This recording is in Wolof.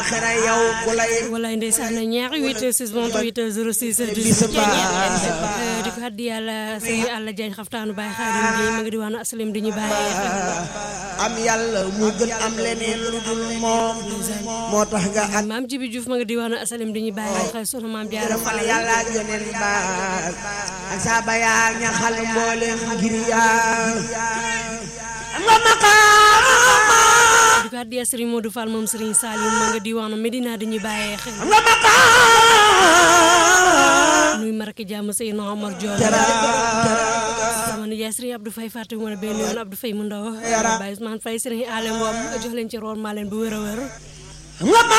alaxira yow ku lay walaay ndeysaan ñaari 8 6 28 06 bisu 18 di ko addi yàlla sëñ Alla Diagne xaftaanu Baye Xaadim Gueye ma nga di wax na aslim di ñu bàyyee xel am yàlla mu gën am leneen lu dul moom moo tax nga ak maam Jibi Diouf ma nga di wax na aslim di ñu bàyyee xel sunu maam Jaara fal yàlla ak yoneen ba ak saaba yaa ñaxal mbooleem ngir yaa nga maqaama di ko addi Sëriñ Modou Fall moom Sëriñ Salim ma nga di wax na Medina di ñu bàyyee xel nga maqaama nuy maraki jàmm Seydina Omar Diop sama nijaay Sëriñ Abdou Faye fàtte mu ne benn yoon Abdou Faye mu ndaw Baye Ousmane Faye Sëriñ Alem Ngom jox leen ci roon maa leen bu wér a wér nga